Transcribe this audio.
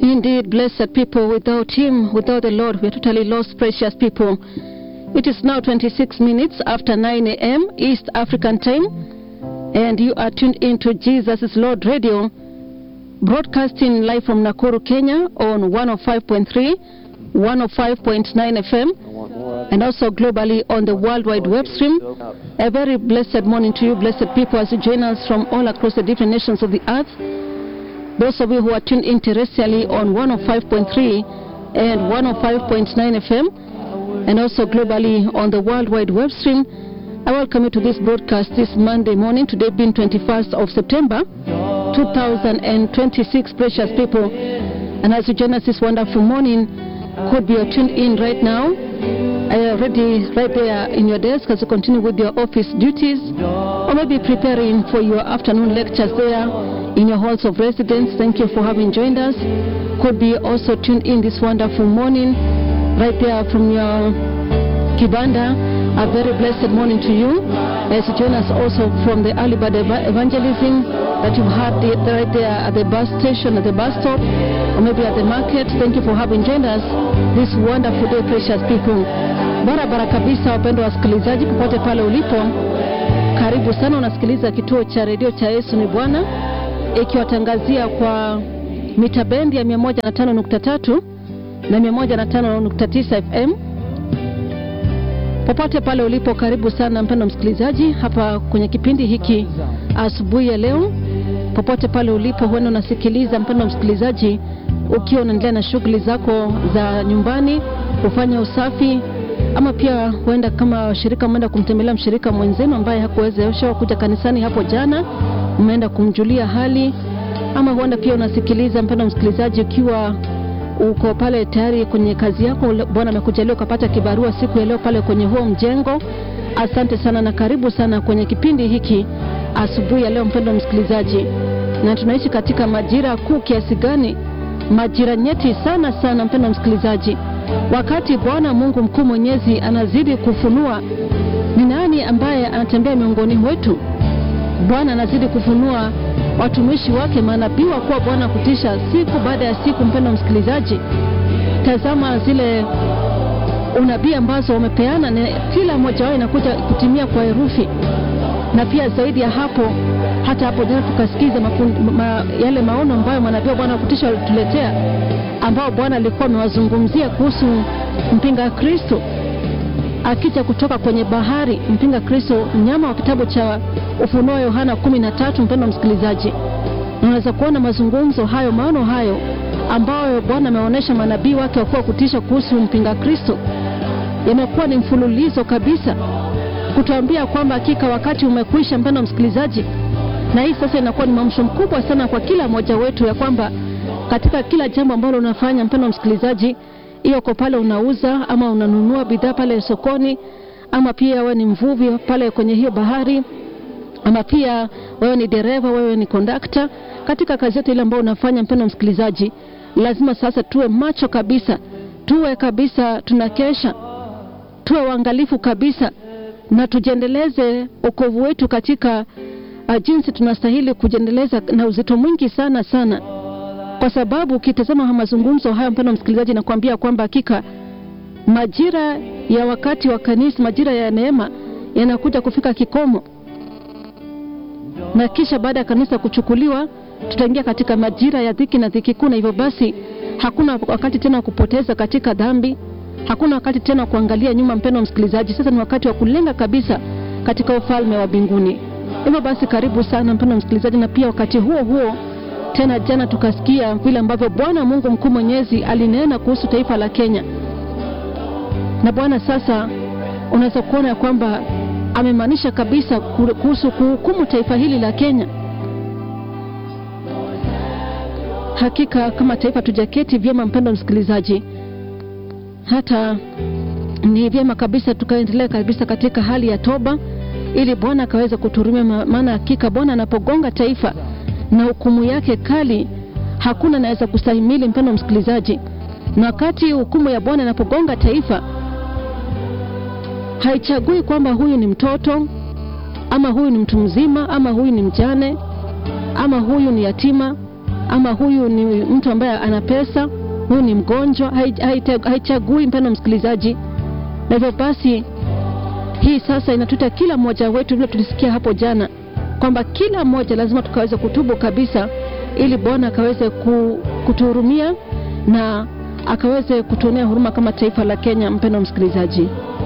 Indeed, blessed people, without Him, without the Lord, we are totally lost, precious people. It is now 26 minutes after 9 a.m. East African time, and you are tuned into Jesus is Lord Radio, broadcasting live from Nakuru, Kenya on 105.3, 105.9 FM, and also globally on the World Wide Web stream. A very blessed morning to you, blessed people, as you join us from all across the different nations of the earth. Those of you who are tuned in terrestrially on 105.3 and 105.9 FM, and also globally on the World Wide Web stream, I welcome you to this broadcast this Monday morning, today being 21st of September 2026, precious people. And as you join us this wonderful morning, could be tuned in right now, uh, ready right there in your desk as you continue with your office duties, or maybe preparing for your afternoon lectures there in your halls of residence. Thank you for having joined us. Could be also tuned in this wonderful morning, right there from your kibanda. A very blessed morning to you as you join us also from the early bird eva- evangelism that you've had the, right there at the bus station, at the bus stop, or maybe at the market. Thank you for having joined us this wonderful day, precious people. Barabara kabisa, wapendwa wasikilizaji, popote pale ulipo, karibu sana. Unasikiliza kituo cha redio cha Yesu ni Bwana, ikiwatangazia kwa mita bendi ya 105.3 na 105.9 FM popote pale ulipo, karibu sana mpendo msikilizaji, hapa kwenye kipindi hiki asubuhi ya leo. Popote pale ulipo, huenda unasikiliza mpendo msikilizaji, ukiwa unaendelea na shughuli zako za nyumbani, kufanya usafi, ama pia huenda kama shirika umeenda kumtembelea mshirika mwenzenu ambaye hakuwezeshwa kuja kanisani hapo jana, umeenda kumjulia hali, ama huenda pia unasikiliza mpendo msikilizaji ukiwa uko pale tayari kwenye kazi yako, Bwana amekujalia ukapata kibarua siku ya leo pale kwenye huo mjengo. Asante sana na karibu sana kwenye kipindi hiki asubuhi ya leo, mpendwa msikilizaji. Na tunaishi katika majira kuu kiasi gani? Majira nyeti sana sana, mpendwa msikilizaji, wakati Bwana Mungu mkuu mwenyezi anazidi kufunua ni nani ambaye anatembea miongoni mwetu. Bwana anazidi kufunua watumishi wake manabii wa kuwa Bwana kutisha siku baada ya siku. Mpendo msikilizaji, tazama zile unabii ambazo wamepeana, na kila mmoja wao inakuja kutimia kwa herufi, na pia zaidi ya hapo, hata hapo jana tukasikiza mafun- ma, yale maono ambayo manabii wa Bwana kutisha walituletea, ambao Bwana alikuwa amewazungumzia kuhusu mpinga Kristo akija kutoka kwenye bahari, mpinga Kristo, mnyama wa kitabu cha Ufunuo Yohana kumi na tatu. Mpendwa msikilizaji, unaweza kuona mazungumzo hayo, maono hayo ambayo Bwana ameonyesha manabii wake wakuwa kutisha kuhusu mpinga Kristo, yamekuwa ni mfululizo kabisa kutuambia kwamba hakika wakati umekwisha, mpendwa msikilizaji. Na hii sasa inakuwa ni mwamsho mkubwa sana kwa kila mmoja wetu, ya kwamba katika kila jambo ambalo unafanya, mpendwa msikilizaji, hiyo uko pale unauza ama unanunua bidhaa pale sokoni, ama pia wewe ni mvuvi pale kwenye hiyo bahari, ama pia wewe ni dereva, wewe ni kondakta, katika kazi yote ile ambayo unafanya, mpendwa msikilizaji, lazima sasa tuwe macho kabisa, tuwe kabisa tunakesha, tuwe waangalifu kabisa, na tujiendeleze wokovu wetu katika uh, jinsi tunastahili kujiendeleza na uzito mwingi sana sana kwa sababu ukitazama mazungumzo haya, mpendwa msikilizaji, nakwambia kwamba hakika majira ya wakati wa kanisa, majira ya neema yanakuja kufika kikomo, na kisha baada ya kanisa kuchukuliwa, tutaingia katika majira ya dhiki na dhiki kuu, na hivyo basi hakuna wakati tena wa kupoteza katika dhambi, hakuna wakati tena wa kuangalia nyuma. Mpendwa msikilizaji, sasa ni wakati wa kulenga kabisa katika ufalme wa mbinguni. Hivyo basi, karibu sana mpendwa msikilizaji, na pia wakati huo huo tena jana tukasikia vile ambavyo Bwana Mungu mkuu mwenyezi alinena kuhusu taifa la Kenya, na Bwana sasa unaweza kuona ya kwamba amemaanisha kabisa kuhusu kuhukumu taifa hili la Kenya. Hakika kama taifa tujaketi vyema, mpendwa msikilizaji, hata ni vyema kabisa tukaendelea kabisa katika hali ya toba, ili Bwana akaweza kuturumia, maana hakika Bwana anapogonga taifa na hukumu yake kali, hakuna anaweza kustahimili, mpendwa msikilizaji. Na wakati hukumu ya Bwana inapogonga taifa, haichagui kwamba huyu ni mtoto ama huyu ni mtu mzima ama huyu ni mjane ama huyu ni yatima ama huyu ni mtu ambaye ana pesa, huyu ni mgonjwa, haichagui mpendo msikilizaji. Na hivyo basi hii sasa inatuita kila mmoja wetu, vile tulisikia hapo jana kwamba kila mmoja lazima tukaweze kutubu kabisa, ili Bwana akaweze kutuhurumia na akaweze kutuonea huruma kama taifa la Kenya. Mpendo msikilizaji,